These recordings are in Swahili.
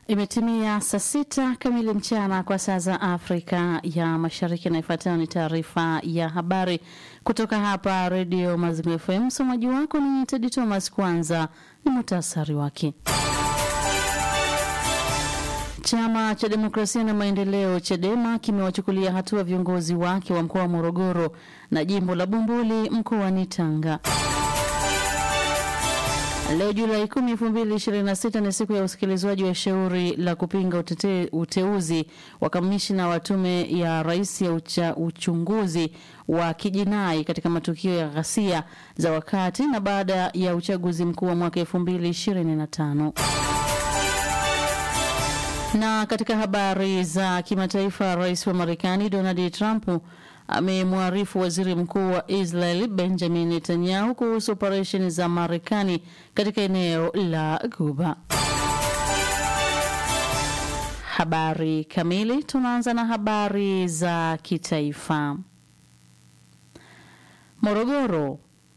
Imetimia saa sita kamili mchana kwa saa za Afrika ya Mashariki, na ifuatayo ni taarifa ya habari kutoka hapa Redio Mazimu FM. Msomaji wako ni Tedi Thomas. Kwanza ni muhtasari wake. Chama cha Demokrasia na Maendeleo CHADEMA kimewachukulia hatua viongozi wake wa mkoa wa Morogoro na jimbo la Bumbuli mkoani Tanga. Leo Julai 10, 2026 ni siku ya usikilizwaji wa shauri la kupinga utete, uteuzi wa kamishina wa tume ya rais ya ucha, uchunguzi wa kijinai katika matukio ya ghasia za wakati na baada ya uchaguzi mkuu wa mwaka 2025. Na katika habari za kimataifa, rais wa Marekani Donald Trump amemwarifu waziri mkuu wa Israel Benjamin Netanyahu kuhusu operesheni za Marekani katika eneo la Guba. Habari kamili, tunaanza na habari za kitaifa. Morogoro.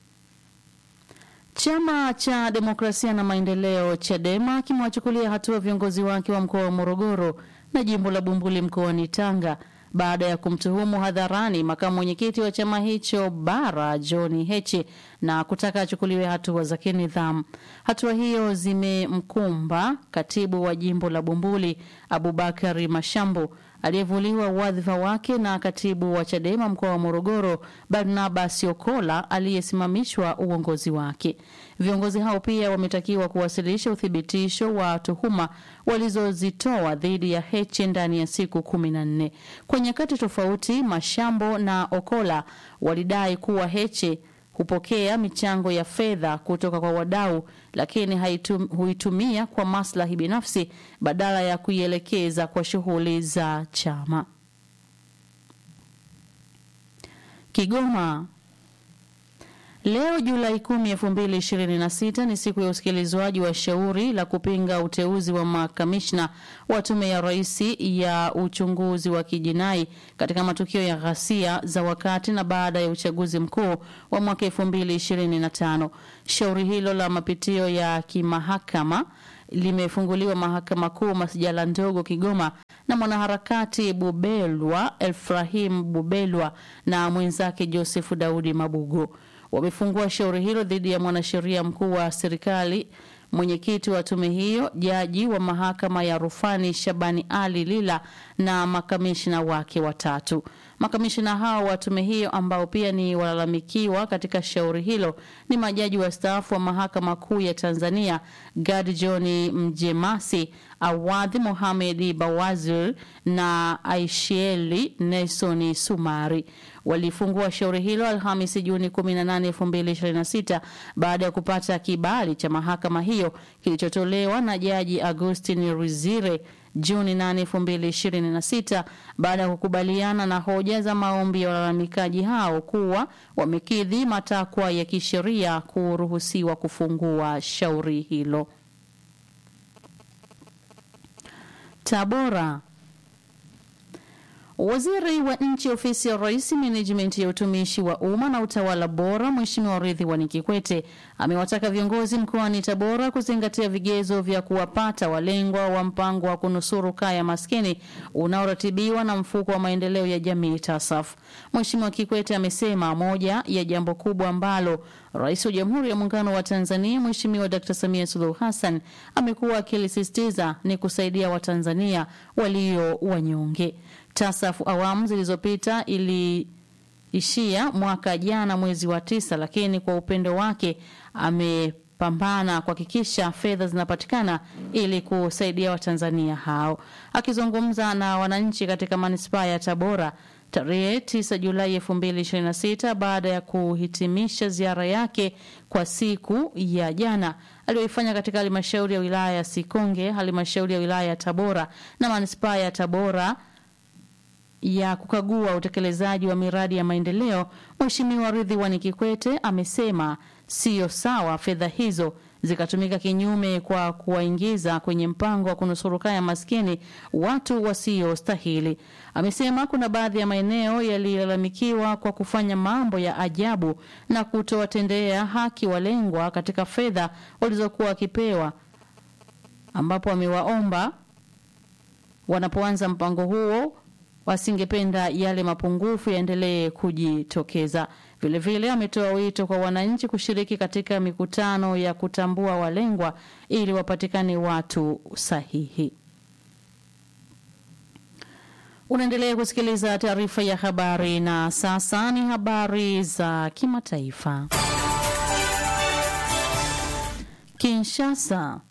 Chama cha Demokrasia na Maendeleo CHADEMA kimewachukulia hatua viongozi wake wa mkoa wa Morogoro na jimbo la Bumbuli mkoani Tanga baada ya kumtuhumu hadharani makamu mwenyekiti wa chama hicho bara John Heche na kutaka achukuliwe hatua za kinidhamu. Hatua hiyo zimemkumba katibu wa jimbo la Bumbuli Abubakari Mashambu aliyevuliwa wadhifa wake na katibu wa Chadema mkoa wa Morogoro Barnabas Okola aliyesimamishwa uongozi wake. Viongozi hao pia wametakiwa kuwasilisha uthibitisho wa tuhuma walizozitoa dhidi ya Heche ndani ya siku kumi na nne. Kwa nyakati tofauti, Mashambo na Okola walidai kuwa Heche hupokea michango ya fedha kutoka kwa wadau lakini haitum, huitumia kwa maslahi binafsi badala ya kuielekeza kwa shughuli za chama. Kigoma. Leo Julai 10, 2026 ni siku ya usikilizwaji wa shauri la kupinga uteuzi wa makamishna wa tume ya rais ya uchunguzi wa kijinai katika matukio ya ghasia za wakati na baada ya uchaguzi mkuu wa mwaka 2025. Shauri hilo la mapitio ya kimahakama limefunguliwa mahakama kuu masijala ndogo Kigoma na mwanaharakati Bubelwa Efrahim Bubelwa na mwenzake Josefu Daudi Mabugo wamefungua shauri hilo dhidi ya mwanasheria mkuu wa serikali, mwenyekiti wa tume hiyo, jaji wa mahakama ya rufani Shabani Ali Lila na makamishina wake watatu. Makamishina hao wa tume hiyo ambao pia ni walalamikiwa katika shauri hilo ni majaji wastaafu wa mahakama kuu ya Tanzania Gad John Mjemasi, Awadhi Mohamed Bawazir na Aishieli Nelson Sumari. Walifungua shauri hilo Alhamisi Juni 18, 2026 baada ya kupata kibali cha mahakama hiyo kilichotolewa na Jaji Agustin Rizire Juni 8, 2026 baada ya kukubaliana na hoja za maombi ya walalamikaji hao kuwa wamekidhi matakwa ya kisheria kuruhusiwa kufungua shauri hilo. Tabora. Waziri wa nchi ofisi ya Rais, menejimenti ya utumishi wa umma na utawala bora, Mheshimiwa Ridhiwani Kikwete amewataka viongozi mkoani Tabora kuzingatia vigezo vya kuwapata walengwa wa mpango wa kunusuru kaya maskini unaoratibiwa na mfuko wa maendeleo ya jamii TASAF. Mheshimiwa Kikwete amesema moja ya jambo kubwa ambalo Rais wa Jamhuri ya Muungano wa Tanzania Mheshimiwa Dr. Samia Suluhu Hassan amekuwa akilisisitiza ni kusaidia Watanzania walio wanyonge. TASAF awamu zilizopita iliishia mwaka jana mwezi wa tisa, lakini kwa upendo wake amepambana kuhakikisha fedha zinapatikana ili kusaidia Watanzania hao. Akizungumza na wananchi katika manispaa ya Tabora tarehe 9 Julai 2026 baada ya kuhitimisha ziara yake kwa siku ya jana aliyoifanya katika halmashauri ya wilaya ya Sikonge, halmashauri ya wilaya ya Tabora na manispaa ya Tabora ya kukagua utekelezaji wa miradi ya maendeleo, Mheshimiwa Ridhiwani Kikwete amesema siyo sawa fedha hizo zikatumika kinyume kwa kuwaingiza kwenye mpango wa kunusuru kaya maskini watu wasiostahili. Amesema kuna baadhi ya maeneo yalilalamikiwa kwa kufanya mambo ya ajabu na kutowatendea haki walengwa katika fedha walizokuwa wakipewa, ambapo amewaomba wanapoanza mpango huo wasingependa yale mapungufu yaendelee kujitokeza. Vilevile ametoa wito kwa wananchi kushiriki katika mikutano ya kutambua walengwa ili wapatikane watu sahihi. Unaendelea kusikiliza taarifa ya habari na sasa ni habari za kimataifa. Kinshasa.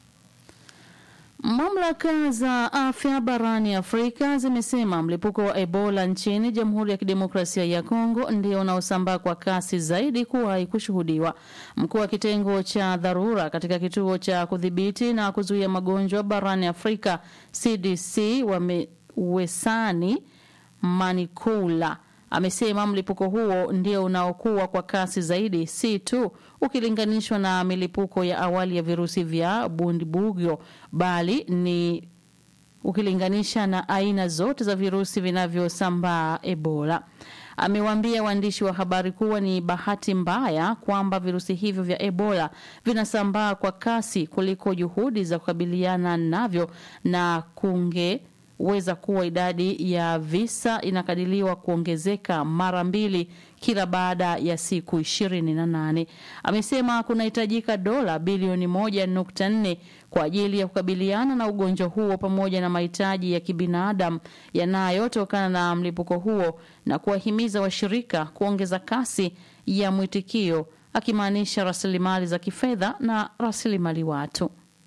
Mamlaka za afya barani Afrika zimesema mlipuko wa Ebola nchini Jamhuri ya Kidemokrasia ya Kongo ndio unaosambaa kwa kasi zaidi kuwahi kushuhudiwa. Mkuu wa kitengo cha dharura katika kituo cha kudhibiti na kuzuia magonjwa barani Afrika CDC wame Wesani Manikula amesema mlipuko huo ndio unaokuwa kwa kasi zaidi, si tu ukilinganishwa na milipuko ya awali ya virusi vya Bundibugyo, bali ni ukilinganisha na aina zote za virusi vinavyosambaa Ebola. Amewaambia waandishi wa habari kuwa ni bahati mbaya kwamba virusi hivyo vya Ebola vinasambaa kwa kasi kuliko juhudi za kukabiliana navyo na kunge weza kuwa idadi ya visa inakadiriwa kuongezeka mara mbili kila baada ya siku ishirini na nane. Amesema kunahitajika dola bilioni moja nukta nne kwa ajili ya kukabiliana na ugonjwa huo pamoja na mahitaji ya kibinadamu yanayotokana na mlipuko huo na kuwahimiza washirika kuongeza kasi ya mwitikio, akimaanisha rasilimali za kifedha na rasilimali watu.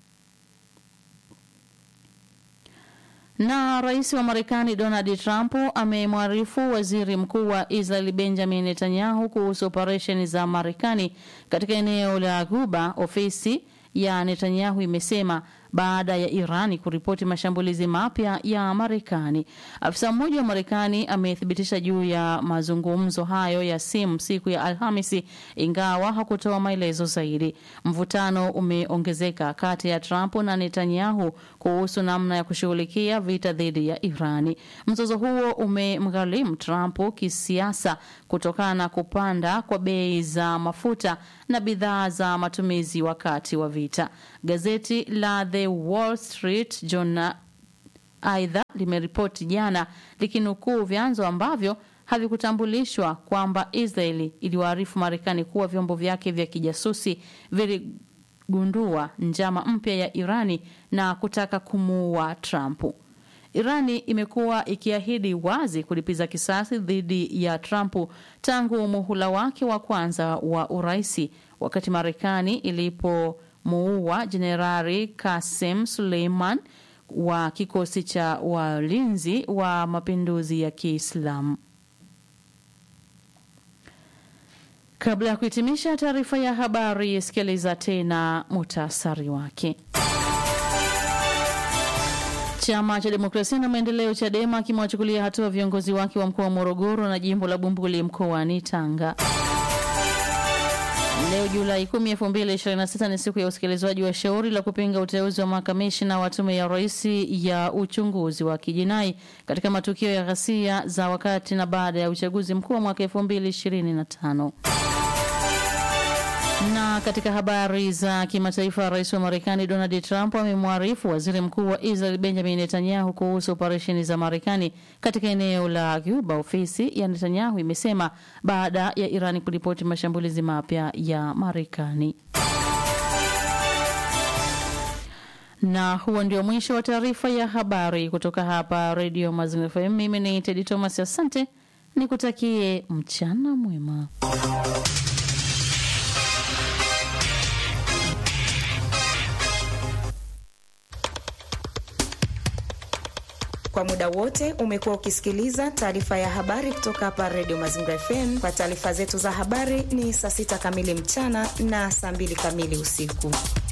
Na rais wa Marekani Donald Trump amemwarifu waziri mkuu wa Israel Benjamin Netanyahu kuhusu operesheni za Marekani katika eneo la Ghuba. Ofisi ya Netanyahu imesema baada ya Irani kuripoti mashambulizi mapya ya Marekani. Afisa mmoja wa Marekani amethibitisha juu ya mazungumzo hayo ya simu siku ya Alhamisi, ingawa hakutoa maelezo zaidi. Mvutano umeongezeka kati ya Trump na Netanyahu kuhusu namna ya kushughulikia vita dhidi ya Irani. Mzozo huo umemgharimu Trump kisiasa kutokana na kupanda kwa bei za mafuta na bidhaa za matumizi wakati wa vita. Gazeti la The Wall Street Journal aidha limeripoti jana likinukuu vyanzo ambavyo havikutambulishwa kwamba Israeli iliwaarifu Marekani kuwa vyombo vyake vya kijasusi viligundua njama mpya ya Irani na kutaka kumuua Trump. Irani imekuwa ikiahidi wazi kulipiza kisasi dhidi ya Trump tangu muhula wake wa kwanza wa uraisi, wakati Marekani ilipomuua Jenerali Kasem Suleiman wa kikosi cha walinzi wa mapinduzi ya Kiislamu. Kabla ya kuhitimisha taarifa ya habari, sikiliza tena muhtasari wake. Chama cha Demokrasia na Maendeleo CHADEMA kimewachukulia hatua viongozi wake wa mkoa wa Morogoro na jimbo la Bumbuli mkoani Tanga. Leo Julai 10, 2026 ni siku ya usikilizwaji wa shauri la kupinga uteuzi wa makamishna wa tume ya rais ya uchunguzi wa kijinai katika matukio ya ghasia za wakati na baada ya uchaguzi mkuu wa mwaka 2025. Na katika habari za kimataifa, rais wa Marekani Donald Trump amemwarifu waziri mkuu wa Israel Benjamin Netanyahu kuhusu operesheni za Marekani katika eneo la Ghuba. Ofisi ya Netanyahu imesema baada ya Irani kuripoti mashambulizi mapya ya Marekani. Na huo ndio mwisho wa taarifa ya habari kutoka hapa Radio Mazingira FM. Mimi ni Tedi Thomas, asante, nikutakie mchana mwema. Kwa muda wote umekuwa ukisikiliza taarifa ya habari kutoka hapa Radio Mazingira FM. Kwa taarifa zetu za habari ni saa sita kamili mchana na saa mbili kamili usiku.